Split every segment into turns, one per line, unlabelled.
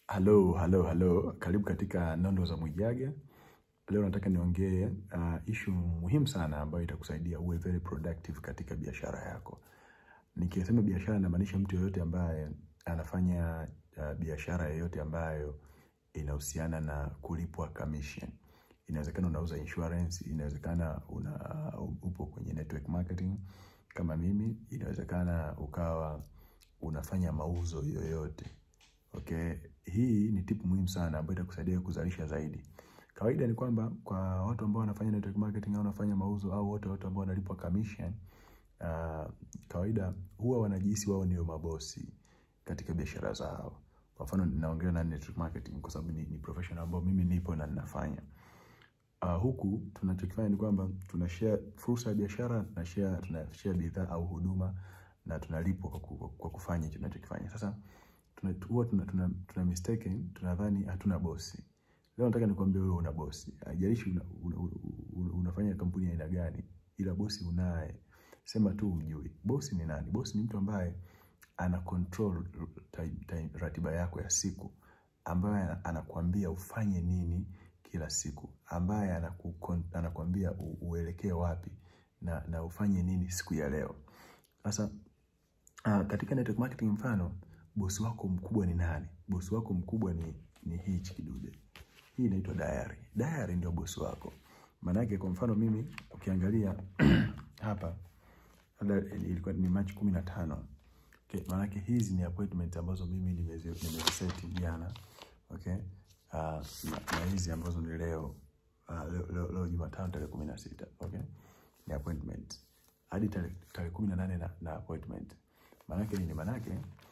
Halo, halo, halo. Karibu katika Nondo za Mwijage. Leo nataka niongee uh, issue muhimu sana ambayo itakusaidia uwe very productive katika biashara yako. Nikisema biashara namaanisha mtu yoyote ambaye anafanya uh, biashara yoyote ambayo inahusiana na kulipwa commission. Inawezekana unauza insurance, inawezekana una uh, upo kwenye network marketing kama mimi, inawezekana ukawa unafanya mauzo yoyote. Okay, hii ni tip muhimu sana ambayo itakusaidia kuzalisha zaidi. Kawaida ni kwamba kwa watu ambao wanafanya network marketing au wanafanya mauzo au wote watu ambao wanalipwa commission, uh, kawaida huwa wanajihisi wao ndio mabosi katika biashara zao. Kwa mfano ninaongelea na network marketing kwa sababu ni, ni professional ambao mimi nipo na ninafanya. Uh, huku tunachokifanya ni kwamba tuna share fursa ya biashara, tuna share tuna share bidhaa au huduma na tunalipwa kwa, ku- kwa kufanya hicho tunachokifanya. Sasa tuna huwa tuna, tuna, tuna mistaken tunadhani hatuna bosi. Leo nataka nikwambie wewe una bosi. Haijalishi una, una, una, unafanya kampuni ya aina gani, ila bosi unaye. Sema tu ujui. Bosi ni nani? Bosi ni mtu ambaye ana control time, time, ratiba yako ya siku, ambaye ana- anakuambia ufanye nini kila siku, ambaye anaku, anakuambia u- uelekee wapi na, na ufanye nini siku ya leo. Sasa Uh, katika network marketing mfano, bosi wako mkubwa ni nani? Bosi wako mkubwa ni, ni hichi kidude. Hii inaitwa diary. Diary ndio bosi wako. Maanake kwa mfano mimi ukiangalia hapa labda ilikuwa ni Machi kumi na tano. Okay, maanake hizi ni appointment ambazo mimi nimezi- nimeziseti jana. Okay? Uh, na, na hizi ambazo ni leo uh, leo, leo, leo Jumatano tarehe kumi na sita. Okay? Ni appointment. Hadi tarehe tarehe kumi na nane na, na appointment. Maanake nini? Maanake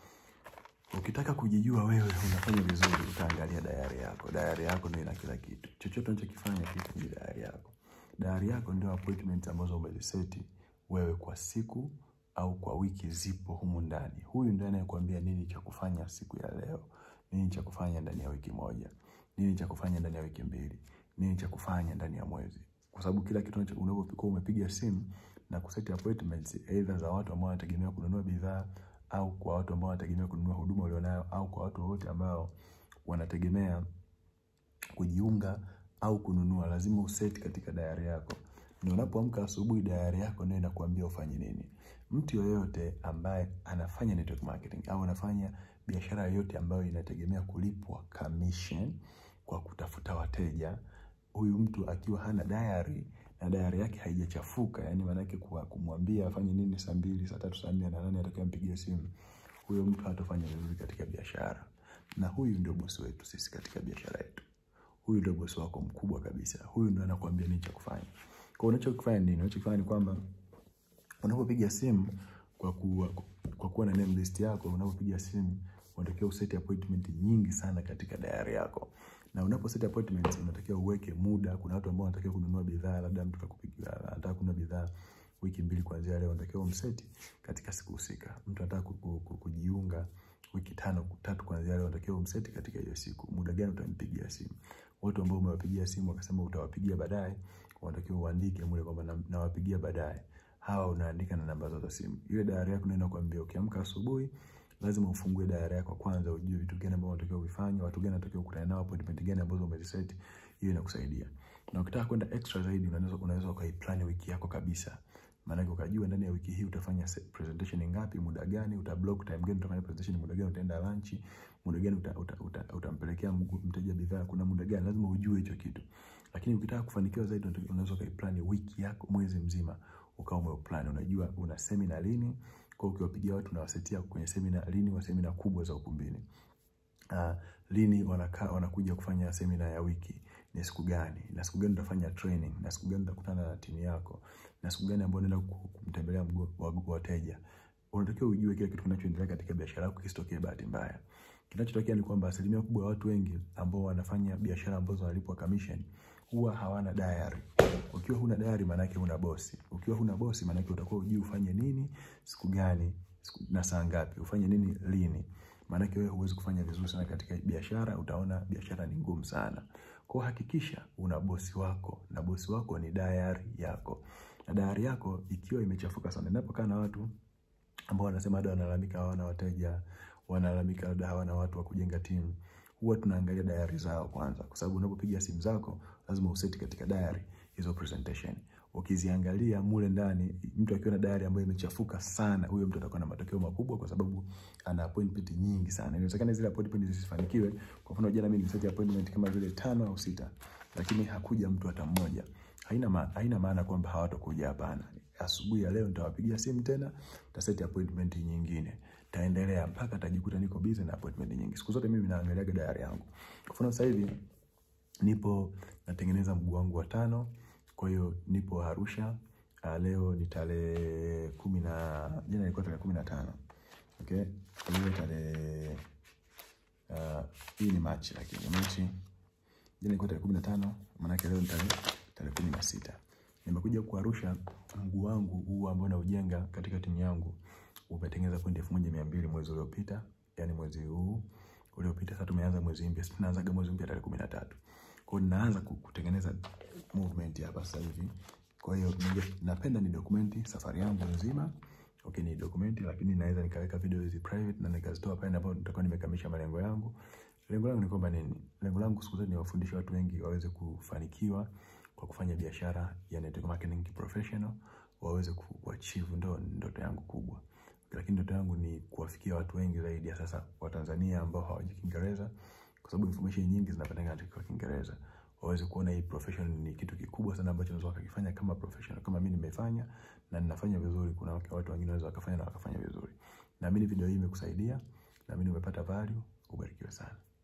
ukitaka kujijua wewe unafanya vizuri, utaangalia dayari yako. Dayari yako ndio ina kila kitu. Chochote unachokifanya kitu kwenye dayari yako. Dayari yako ndio appointment ambazo umeziseti wewe kwa siku au kwa wiki, zipo humu ndani. Huyu ndiye anayekuambia nini cha kufanya siku ya leo, nini cha kufanya ndani ya wiki moja, nini cha kufanya ndani ya wiki mbili, nini cha kufanya ndani ya mwezi, kwa sababu kila kitu unacho- unapokuwa umepiga simu na kuseti appointments either za watu ambao wanategemea kununua bidhaa au kwa watu ambao wanategemea kununua huduma ulionayo au kwa watu wote ambao wanategemea kujiunga au kununua, lazima useti katika dayari yako. Na unapoamka asubuhi, dayari yako ndio inakuambia ufanye nini. Mtu yoyote ambaye anafanya network marketing au anafanya biashara yoyote ambayo inategemea kulipwa commission kwa kutafuta wateja, huyu mtu akiwa hana diary na diary yake haijachafuka, yani maanake kwa kumwambia afanye nini saa mbili, saa tatu, saa nne na nani atakayempigia simu, huyo mtu hatafanya vizuri katika biashara. Na huyu ndio bosi wetu sisi katika biashara yetu. Huyu ndio bosi wako mkubwa kabisa. Huyu ndio anakuambia nini cha kufanya. Kwa unachokifanya ni nini? Unachokifanya ni kwamba unapopiga simu kwa kuwa, kwa kuwa na name list yako, unapopiga simu unatakiwa useti appointment nyingi sana katika diary yako. Na unapo set appointments unatakiwa uweke muda. Kuna watu ambao wanatakiwa kununua bidhaa, labda mtu kakupigia anataka kununua bidhaa wiki mbili kuanzia leo, unatakiwa umseti katika siku husika. Mtu anataka ku- ku- ku- kujiunga wiki tano tatu kuanzia leo, unatakiwa umseti katika hiyo siku. Muda gani utampigia simu? Watu ambao umewapigia simu wakasema utawapigia baadaye, unatakiwa uandike mule kwamba na- nawapigia baadaye. Hawa unaandika na namba zao za simu. Ile diary yako ndio inakwambia ukiamka asubuhi lazima ufungue diary yako kwanza, ujue vitu gani ambavyo unatakiwa uvifanye, watu gani unatakiwa kukutana nao, appointment gani ambazo umeziset. Hiyo inakusaidia. Na ukitaka kwenda extra zaidi, unaweza unaweza ukaiplan wiki yako kabisa. Maanake ukajua ndani ya wiki hii utafanya se- presentation ngapi, muda gani, uta block time gani utafanya presentation, muda gani utaenda lunch, muda gani uta, uta, uta, utampelekea mgu- mteja bidhaa, kuna muda gani, lazima ujue hicho kitu. Lakini ukitaka kufanikiwa zaidi, unataka- unaweza ukaiplani wiki yako mwezi mzima, ukawa umeplan, unajua una seminar lini, kwa hiyo ukiwapigia watu unawasetia kwenye seminar lini, wa seminar kubwa za ukumbini uh, lini wanakaa wanakuja kufanya semina ya wiki, ni siku gani, na siku gani utafanya training, na siku gani utakutana na timu yako, na siku gani ambayo unaenda ku- kumtembelea mgo- wa- wateja. Unatakiwa ujue kila kitu kinachoendelea katika biashara yako, kisitokee bahati mbaya. Kinachotokea ni kwamba asilimia kubwa ya watu wengi ambao wanafanya biashara ambazo wanalipwa commission huwa hawana diary. Ukiwa huna diary, maana yake huna bosi. Ukiwa huna bosi, maana yake utakuwa hujui ufanye nini, siku gani, siku, na saa ngapi, ufanye nini lini. Maanake wewe huwezi kufanya vizuri sana katika biashara, utaona biashara ni ngumu sana. Kwa hiyo hakikisha una bosi wako na bosi wako ni diary yako. Na diary yako ikiwa imechafuka sana, ninapokaa na watu ambao wanasema labda wanalalamika hawana wateja, wanalalamika labda hawana watu wa kujenga timu, huwa tunaangalia diary zao kwanza, kwa sababu unapopiga simu zako lazima useti katika diary hizo presentation. Ukiziangalia mule ndani, mtu akiwa na diary ambayo imechafuka sana, huyo mtu atakuwa na matokeo makubwa, kwa sababu ana appointment nyingi sana. Inawezekana zile appointment zisifanikiwe. Kwa mfano, jana mimi niliseti appointment kama vile tano au sita, lakini hakuja mtu hata mmoja. Haina ma, haina maana kwamba hawatakuja, hapana. Asubuhi ya leo nitawapigia simu tena, nitaseti appointment nyingine taendelea mpaka tajikuta niko busy na appointment nyingi. Siku zote mimi naangalia diary yangu. Kwa mfano sasa hivi nipo natengeneza mguu wangu wa tano, kwa hiyo nipo Arusha. Uh, leo ni tarehe kumi na jana ilikuwa tarehe kumi na tano. Okay, leo tarehe uh, hii ni Machi, lakini Machi jana ilikuwa tarehe kumi na tano, maanake leo ni tarehe tarehe kumi na sita. Nimekuja ku Arusha, mguu wangu huu ambao naujenga katika timu yangu umetengeneza pointi elfu moja mia mbili mwezi uliopita, yani mwezi huu uliopita. Sasa tumeanza mwezi mpya, sisi tunaanzaga mwezi mpya tarehe kumi na tatu. Kwa hiyo ninaanza kutengeneza movement hapa sasa hivi. Kwa hiyo napenda ni dokumenti safari yangu nzima. Okay, ni dokumenti, lakini naweza nikaweka video hizi private na nikazitoa pale ambapo nitakuwa nimekamilisha malengo yangu. Lengo langu ni kwamba nini? Lengo langu siku zote ni wafundishe watu wengi waweze kufanikiwa kwa kufanya biashara ya network marketing professional, waweze kuachieve, ndo ndoto yangu kubwa lakini ndoto yangu ni kuwafikia watu wengi zaidi ya sasa wa Tanzania ambao hawajui Kiingereza, kwa sababu information nyingi zinapatikana katika Kiingereza. Waweze kuona hii profession ni kitu kikubwa sana ambacho unaweza kukifanya kama professional, kama mimi nimefanya na ninafanya vizuri. Kuna watu wengine wanaweza wakafanya na wakafanya vizuri. Naamini video hii imekusaidia, naamini umepata value. Ubarikiwe sana.